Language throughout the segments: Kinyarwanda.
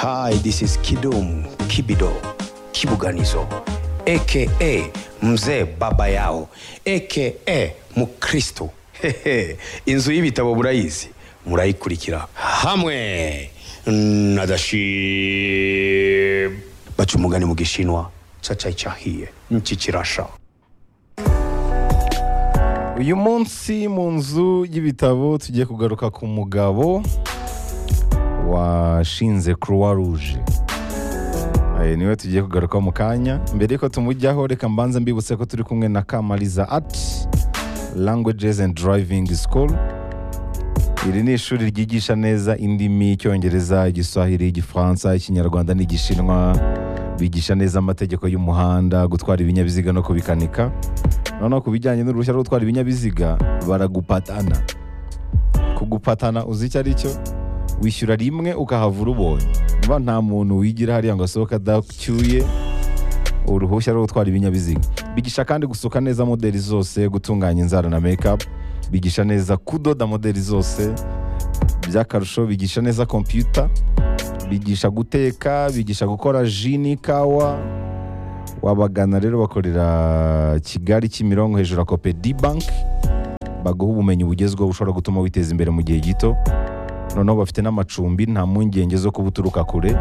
Hi, this is Kidum Kibido Kibuganizo aka Mzee Baba Yao aka Mukristo. Hehe, Inzu y'ibitabo murayizi murayikurikira hamwe na Dashib. Baca umugani mu Gishinwa cacai cahiye nchi kirasha. uyu munsi mu nzu y'ibitabo tugiye kugaruka ku mugabo washinze croix rouge Eh, niwe tugiye kugaruka mu kanya mbere yuko tumujyaho reka mbanze mbibutse ko turi kumwe na kamariza art languages and driving school iri ni ishuri ryigisha neza indimi icyongereza igiswahili igifaransa ikinyarwanda n'igishinwa bigisha neza amategeko y'umuhanda gutwara ibinyabiziga no kubikanika noneho ku bijyanye n'uruhushya rwo gutwara ibinyabiziga baragupatana kugupatana uzi icyo ari cyo wishyura rimwe ukahavura ubonye mba nta muntu wigira hariya ngo asohoke adacyuye uruhushya rwo gutwara ibinyabiziga bigisha kandi gusuka neza modeli zose gutunganya inzara na mekapu bigisha neza kudoda modeli zose by'akarusho bigisha neza kompiyuta bigisha guteka bigisha gukora ji n'ikawa wabagana rero bakorera kigali kimironko hejuru ya kopedi banki baguha ubumenyi bugezweho bushobora gutuma witeza imbere mu gihe gito noneho bafite n'amacumbi nta mpungenge zo kuba uturuka kure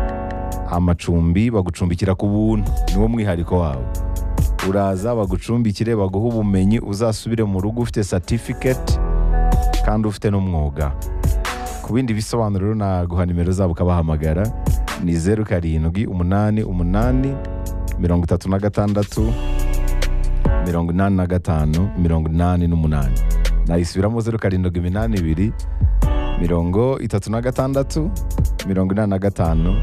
amacumbi bagucumbikira ku buntu niwo mwihariko wawe uraza bagucumbikire baguhe ubumenyi uzasubire mu rugo ufite satifiketi kandi ufite n'umwuga ku bindi bisobanuro rero naguha nimero zabo ukabahamagara ni zeru karindwi umunani umunani mirongo itatu na gatandatu mirongo inani na gatanu mirongo inani n'umunani nayisubiramo zeru karindwi iminani ibiri mirongo itatu na gatandatu mirongo inani na gatanu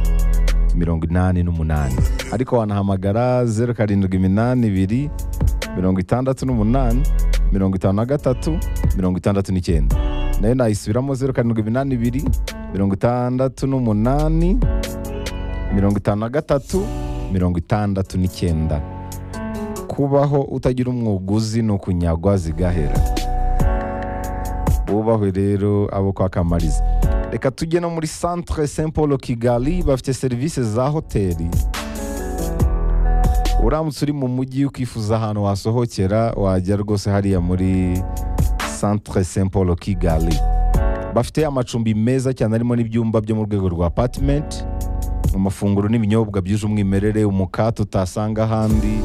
mirongo inani n'umunani ariko wanahamagara zeru karindwi iminani ibiri mirongo itandatu n'umunani mirongo itanu na gatatu mirongo itandatu n'icyenda nayo nayisubiramo zeru karindwi iminani ibiri mirongo itandatu n'umunani mirongo itanu na gatatu mirongo itandatu n'icyenda kubaho utagira umwuguzi ni ukunyagwa zigahera bubahwe rero abo kwa kamariza reka tujye no muri centre saint paul kigali bafite serivisi za hoteli uramutse uri mu mujyi ukifuza ahantu wasohokera wajya rwose hariya muri centre saint paul kigali bafite amacumbi meza cyane arimo n'ibyumba byo mu rwego rwa apartment amafunguro n'ibinyobwa byuje umwimerere umukate utasanga ahandi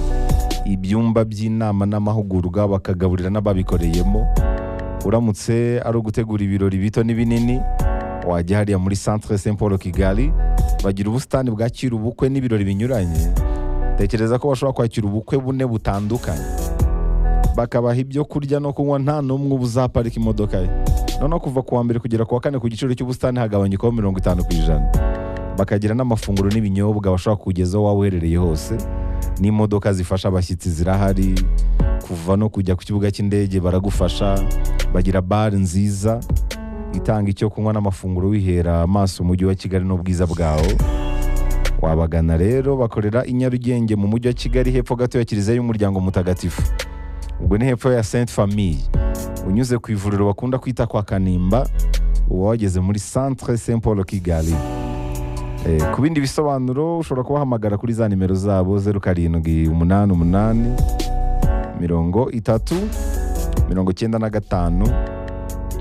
ibyumba by'inama n'amahugurwa bakagaburira n'ababikoreyemo uramutse ari ugutegura ibirori bito n'ibinini wajya hariya muri centre saint paul kigali bagira ubusitani bwakira ubukwe n'ibirori binyuranye tekereza ko bashobora kwakira ubukwe bune butandukanye bakabaha ibyo kurya no kunywa nta n'umwe uba uzaparika imodoka ye noneho kuva ku wa mbere kugera ku wa kane ku giciro cy'ubusitani hagabanyukaho mirongo itanu ku ijana bakagira n'amafunguro n'ibinyobwa bashobora kugezaho waba uherereye hose n'imodoka zifasha abashyitsi zirahari kuva no kujya ku kibuga cy'indege baragufasha bagira bare nziza itanga icyo kunywa n'amafunguro wihera amaso umujyi wa kigali n'ubwiza bwawo wabagana rero bakorera i nyarugenge mu mujyi wa kigali hepfo gato ya kiliziya y'umuryango mutagatifu ubwo ni hepfo ya sainte famille unyuze ku ivuriro bakunda kwita kwa kanimba uba wageze muri centre saint paul kigali Eh, ku bindi bisobanuro ushobora kubahamagara kuri za nimero zabo zeru karindwi umunani umunani mirongo itatu mirongo icyenda na gatanu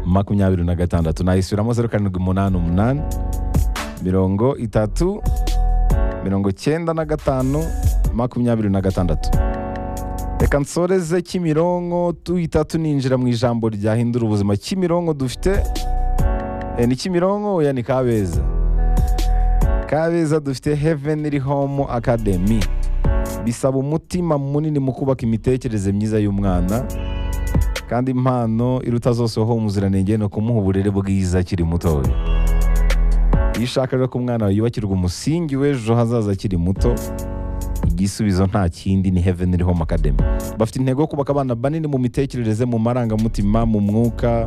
makumyabiri na gatandatu nayisubiramo zeru karindwi umunani umunani mirongo itatu mirongo icyenda na gatanu makumyabiri na gatandatu reka nsoreze kimironko tuhita tuninjira mu ijambo ryahindura ubuzima kimironko dufite eh, ni kimironko oya ni kabeza kabeza dufite heavenly home academy bisaba umutima munini mu kubaka imitekerereze myiza y'umwana kandi impano iruta zose ho umuziranenge ni ukumuha uburere bwiza akiri mutoya iyo ushaka rero ko umwana wawe yubakirwa umusingi w'ejo hazaza akiri muto igisubizo nta kindi ni heavenly home academy bafite intego yo kubaka abana banini mu mitekerereze mu marangamutima mu mwuka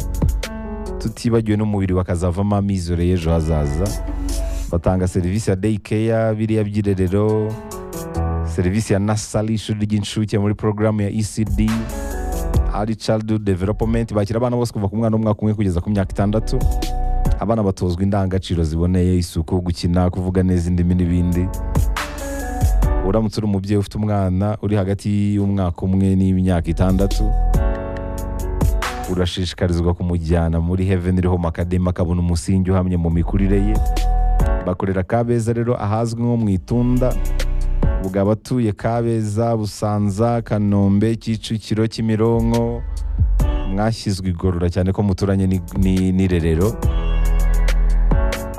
tutibagiwe n'umubiri bakazavamo amizero y'ejo hazaza batanga serivisi ya day care biriya by'irerero serivisi ya nasari ishuri ry'incuke muri porogaramu ya ecd ari childhood development bakira abana bose kuva ku mwana w'umwaka umwe kugeza ku myaka itandatu abana batozwa indangagaciro ziboneye isuku gukina kuvuga neza indimi n'ibindi uramutse uri umubyeyi ufite umwana uri hagati y'umwaka umwe n'imyaka itandatu urashishikarizwa kumujyana muri heaven home academy akabona umusingi uhamye mu mikurire ye bakorera kabeza rero ahazwi nko mu itunda ubwo abatuye kabeza busanza kanombe kicukiro kimironko mwashyizwe igorora cyane ko muturanye ni- ni- n'irerero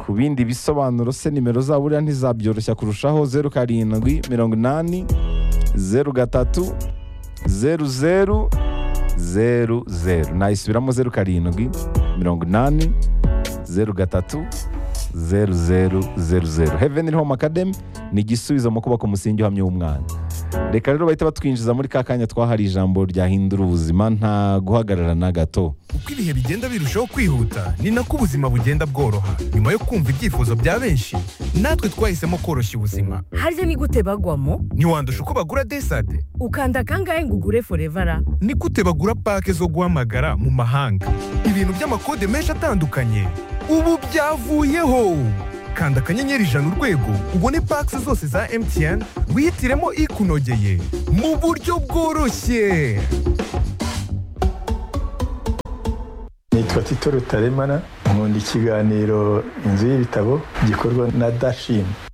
ku bindi bisobanuro se nimero zabo buriya ntizabyoroshya kurushaho zeru karindwi mirongo inani zeru gatatu zeru zeru zeru zeru nayisubiramo zeru karindwi mirongo inani zeru gatatu zeru zeru zeru zeru heaven home academy ni igisubizo mu kubaka umusingi uhamye w'umwana reka rero bahita batwinjiza muri ka kanya twahariye ijambo ryahindura ubuzima nta guhagarara na gato uko ibihe bigenda birushaho kwihuta ni nako ubuzima bugenda bworoha nyuma yo kumva ibyifuzo bya benshi natwe twahisemo koroshya ubuzima harya ni gute bagwamo ntiwandusha uko bagura desade ukanda kangahe ngo ugure forevara ni gute bagura pake zo guhamagara mu mahanga ibintu by'amakode menshi atandukanye ubu byavuyeho kanda akanyenyeri ijana urwego ubone pake zose za mtn wihitiremo ikunogeye mu buryo bworoshye nitwa tito rutaremara nkunda ikiganiro inzu y'ibitabo gikorwa na dashin